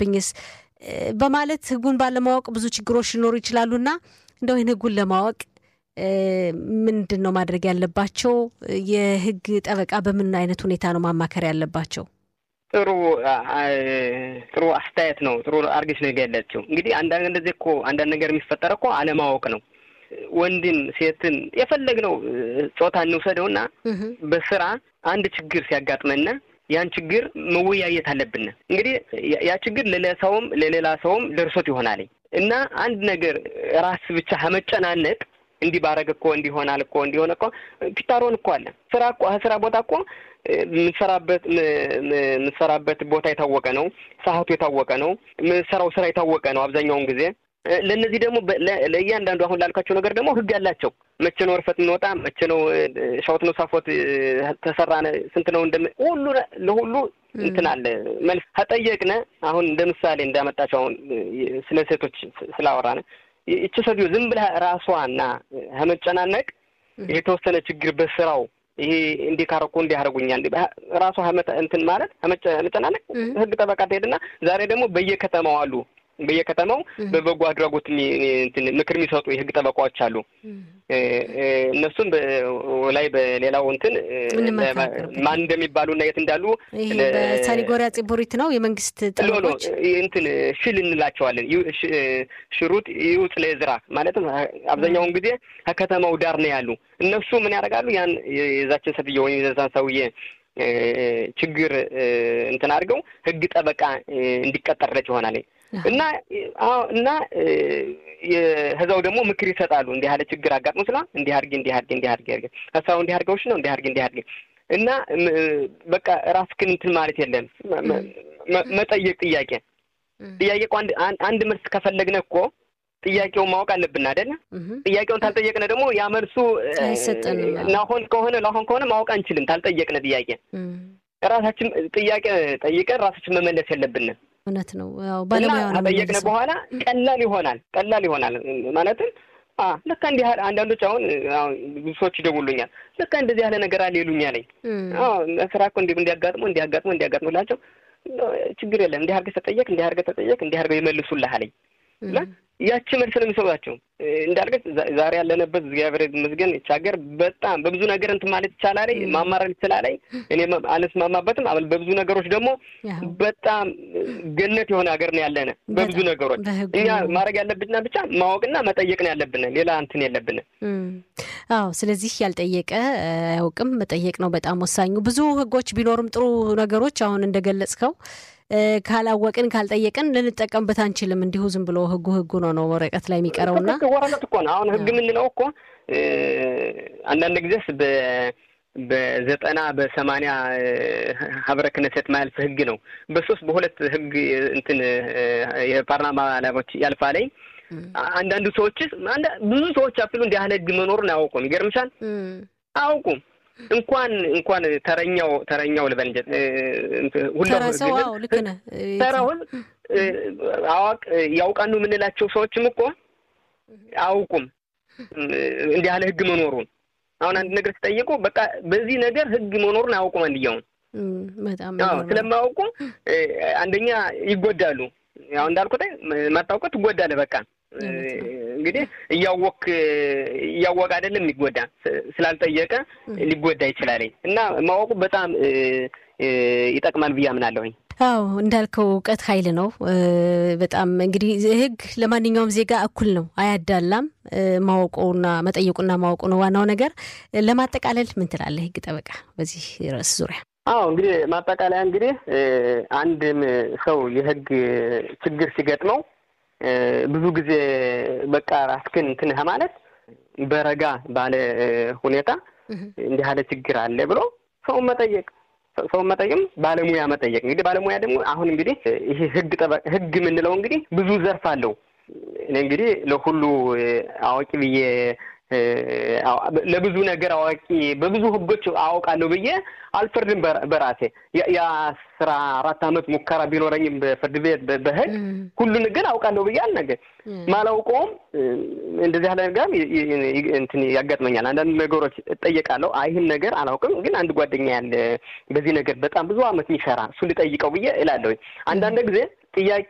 ቢደርስብኝስ በማለት ህጉን ባለማወቅ ብዙ ችግሮች ሊኖሩ ይችላሉና እንደው ይህን ህጉን ለማወቅ ምንድን ነው ማድረግ ያለባቸው? የህግ ጠበቃ በምን አይነት ሁኔታ ነው ማማከር ያለባቸው? ጥሩ ጥሩ አስተያየት ነው። ጥሩ አርገሽ ነው የገለጽችው። እንግዲህ አንዳንድ እንደዚህ እኮ አንዳንድ ነገር የሚፈጠረ እኮ አለማወቅ ነው። ወንድን ሴትን የፈለግነው ጾታ እንውሰደውና በስራ አንድ ችግር ሲያጋጥመና ያን ችግር መወያየት አለብን። እንግዲህ ያ ችግር ለሰውም ለሌላ ሰውም ደርሶት ይሆናል እና አንድ ነገር ራስ ብቻ ከመጨናነቅ እንዲህ ባረግ እኮ እንዲሆናል እኮ እንዲሆነ እኮ ፒታሮን እኮ አለ። ስራ እኮ ስራ ቦታ እኮ የምትሰራበት የምትሰራበት ቦታ የታወቀ ነው። ሰዓቱ የታወቀ ነው። የምትሰራው ስራ የታወቀ ነው አብዛኛውን ጊዜ። ለእነዚህ ደግሞ ለእያንዳንዱ አሁን ላልኳቸው ነገር ደግሞ ህግ አላቸው። መቼ ነው እርፈት የምንወጣ፣ መቼ ነው ሻወት ነው ሳፎት ተሰራ፣ ስንት ነው እንደ ሁሉ ለሁሉ እንትን አለ መልስ ከጠየቅነ አሁን እንደ ምሳሌ እንዳመጣቸው አሁን ስለ ሴቶች ስላወራነ ይቺ ሴትዮ ዝም ብላ ራሷና ከመጨናነቅ የተወሰነ ችግር በስራው ይሄ እንዲህ ካረኩ እንዲህ ያደርጉኛል ራሷ እንትን ማለት መጨናነቅ ህግ ጠበቃ ትሄድና ዛሬ ደግሞ በየከተማው አሉ በየከተማው በበጎ አድራጎት ምክር የሚሰጡ የህግ ጠበቃዎች አሉ። እነሱም ላይ በሌላው እንትን ማን እንደሚባሉ እና የት እንዳሉ ሳኒጎሪያ ጽቡሪት ነው የመንግስት ጠበቆች እንትን ሽል እንላቸዋለን። ሽሩጥ ይውጥ ለዝራ ማለትም አብዛኛውን ጊዜ ከከተማው ዳር ነው ያሉ። እነሱ ምን ያደርጋሉ? ያን የዛችን ሴትዮ ወይም የዛን ሰውዬ ችግር እንትን አድርገው ህግ ጠበቃ እንዲቀጠርለች ይሆናል እና እና ከዛው ደግሞ ምክር ይሰጣሉ። እንዲህ ያለ ችግር አጋጥሞ ስላ እንዲህ አድርጊ እንዲህ አድርጊ እንዲህ አድርጊ አድርጊ ሀሳቡ እንዲህ አድርገውሽ ነው እንዲህ አድርጊ እንዲህ አድርጊ እና በቃ ራስክን እንትን ማለት የለም መጠየቅ ጥያቄ ጥያቄ እኮ አንድ መልስ ከፈለግነ እኮ ጥያቄውን ማወቅ አለብን አይደለ? ጥያቄውን ታልጠየቅነ ደግሞ ያ መልሱ ናሆን ከሆነ ላሆን ከሆነ ማወቅ አንችልም። ታልጠየቅነ ጥያቄ ራሳችን ጥያቄ ጠይቀን ራሳችን መመለስ የለብንም። እውነት ነው። ባለሙያ ነው ከጠየቅነ በኋላ ቀላል ይሆናል። ቀላል ይሆናል ማለትም ልካ እንዲህ ያህል አንዳንዶች አሁን ብዙ ሰዎች ይደውሉኛል። ልካ እንደዚህ ያለ ነገር አለ ይሉኛል። ስራ እኮ እንዲህ እንዲያጋጥሞ እንዲያጋጥሞ እንዲያጋጥሞ ላቸው ችግር የለም እንዲህ አድርገህ ተጠየቅ እንዲህ አድርገህ ተጠየቅ እንዲህ አድርገው ይመልሱልህ አለኝ። ያቺ መልስ ነው የሚሰጧቸው። እንዳልገት ዛሬ ያለንበት እግዚአብሔር ይመስገን ይህች ሀገር በጣም በብዙ ነገር እንትን ማለት ይቻላል፣ ማማረር ይችላል። እኔ አልስማማበትም። አበል በብዙ ነገሮች ደግሞ በጣም ገነት የሆነ ሀገር ነው ያለነ በብዙ ነገሮች። እኛ ማድረግ ያለብንና ብቻ ማወቅና መጠየቅ ነው ያለብን፣ ሌላ እንትን የለብን። አዎ፣ ስለዚህ ያልጠየቀ አያውቅም። መጠየቅ ነው በጣም ወሳኙ። ብዙ ህጎች ቢኖሩም ጥሩ ነገሮች አሁን እንደገለጽከው ካላወቅን ካልጠየቅን ልንጠቀምበት አንችልም። እንዲሁ ዝም ብሎ ህጉ ህጉ ነው ነው ወረቀት ላይ የሚቀረውና ወረቀት እኮ ነው። አሁን ህግ የምንለው እኮ አንዳንድ ጊዜስ በዘጠና በሰማንያ ሀብረ ክነሴት ማያልፍ ህግ ነው። በሶስት በሁለት ህግ እንትን የፓርላማ አላማዎች ያልፋለኝ። አንዳንዱ ሰዎች ብዙ ሰዎች አፍሉ እንዲህ ያህል ህግ መኖሩን አያውቁም። ይገርምሻል፣ አያውቁም እንኳን እንኳን ተረኛው ተረኛው ልበል እንጂ ሁሉ ልክ ነህ። ተራውን አዋቅ ያውቃሉ የምንላቸው ሰዎችም እኮ አያውቁም እንዲህ ያለ ህግ መኖሩን። አሁን አንድ ነገር ሲጠይቁ በቃ በዚህ ነገር ህግ መኖሩን አያውቁም። አንድያውን ስለማያውቁ አንደኛ ይጎዳሉ። ያው እንዳልኩት ማታውቀው ትጎዳለህ። በቃ እንግዲህ እያወቅ እያወቅ አይደለም የሚጎዳ ስላልጠየቀ ሊጎዳ ይችላል። እና ማወቁ በጣም ይጠቅማል ብዬ አምናለሁኝ። አዎ እንዳልከው እውቀት ኃይል ነው። በጣም እንግዲህ ህግ ለማንኛውም ዜጋ እኩል ነው፣ አያዳላም። ማወቁና መጠየቁና ማወቁ ነው ዋናው ነገር። ለማጠቃለል ምን ትላለህ ህግ ጠበቃ በዚህ ርዕስ ዙሪያ? አዎ እንግዲህ ማጠቃለያ እንግዲህ አንድም ሰው የህግ ችግር ሲገጥመው ብዙ ጊዜ በቃ ራስክን እንትን ማለት በረጋ ባለ ሁኔታ እንዲህ ያለ ችግር አለ ብሎ ሰውን መጠየቅ ሰውን መጠየቅም ባለሙያ መጠየቅ። እንግዲህ ባለሙያ ደግሞ አሁን እንግዲህ ይሄ ህግ ጠበቅ ህግ የምንለው እንግዲህ ብዙ ዘርፍ አለው። እኔ እንግዲህ ለሁሉ አዋቂ ብዬ ለብዙ ነገር አዋቂ በብዙ ህጎች አውቃለሁ ብዬ አልፈርድም። በራሴ የአስራ አራት አመት ሙከራ ቢኖረኝም በፍርድ ቤት በህግ ሁሉን ግን አውቃለሁ ብዬ አልነገር ማላውቀውም እንደዚህ ያለ ነገር እንትን ያጋጥመኛል። አንዳንድ ነገሮች እጠየቃለሁ። ይህን ነገር አላውቅም፣ ግን አንድ ጓደኛ ያለ በዚህ ነገር በጣም ብዙ አመት የሚሰራ እሱ ልጠይቀው ብዬ እላለሁ። አንዳንድ ጊዜ ጥያቄ